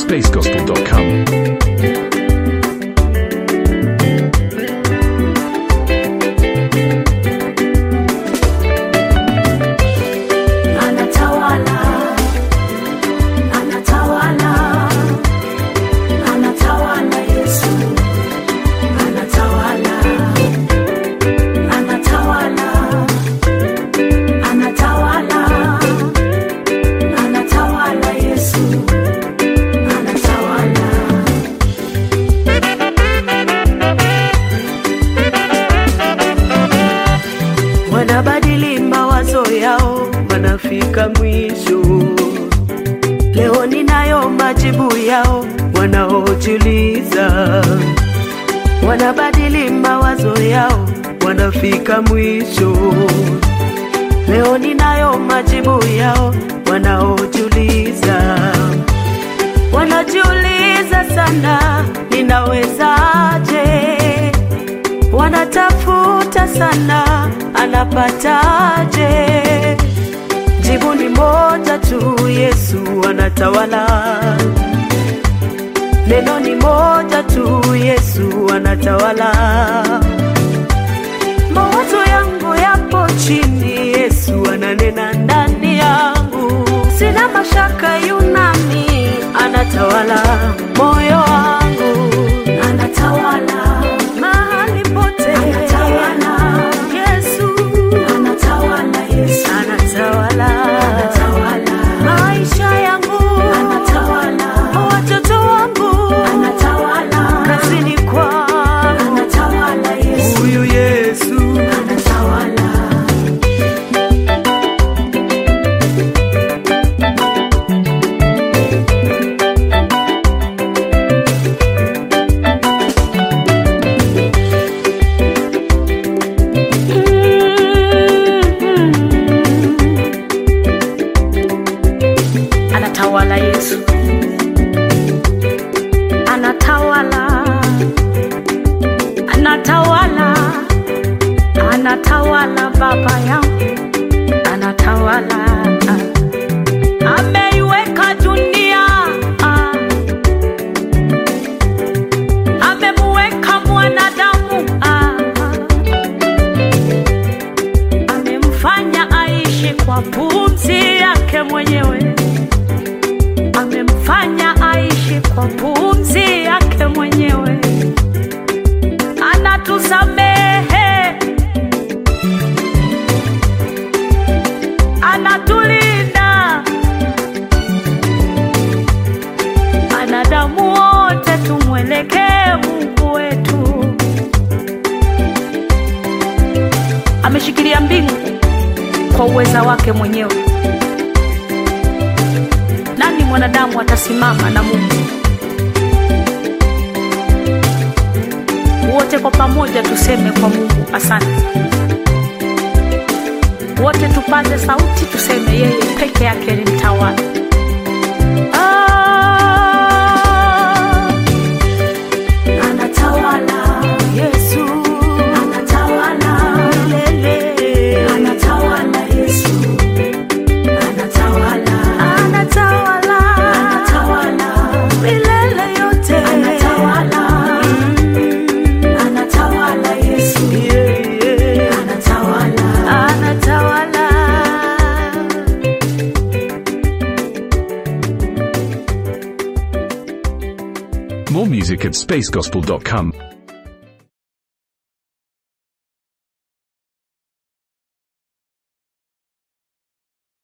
spacegospel.com. Anatawala, anatawala, anatawala Yesu, anatawala, anatawala, anatawala, anatawala Yesu, anatawala. wanabadili mawazo yao, wanafika mwisho. Leo ninayo majibu yao, wanaojiuliza. Wanabadili mawazo yao, wanafika mwisho. Leo ninayo majibu yao, wanaojiuliza. Wanajiuliza sana, ninawezaje? wanatafuta sana, anapataje? Jibu ni moja tu, Yesu anatawala. Neno ni moja tu, Yesu anatawala. Mawazo yangu yapo chini, Yesu ananena ndani yangu. Sina mashaka, yunami anatawala moyo wangu, anatawala mahali pote, anatawala Yesu, anatawala Yesu, anatawala, anatawala maisha yangu, anatawala watoto wangu, anatawala kazini kwangu, anatawala Yesu, huyu Yesu anatawala. anatawala Yesu, anatawala, anatawala, anatawala Baba yangu, anatawala, ameiweka dunia, amemuweka mwanadamu, amemfanya aishi kwa pumzi yake mwenyewe amemfanya aishi kwa pumzi yake mwenyewe, anatusamehe, anatulinda, wanadamu wote tumwelekee Mungu wetu. Ameshikilia mbingu kwa uweza wake mwenyewe nani mwanadamu atasimama na Mungu? Wote kwa pamoja tuseme kwa Mungu asante. Wote tupaze sauti tuseme yeye peke yake ni mtawala. Ah, anatawala Yesu, anatawala milele, anatawala Yesu anatawala anatawala anatawala milele yote anatawala anatawala Yesu anatawala anatawala More music at spacegospel.com.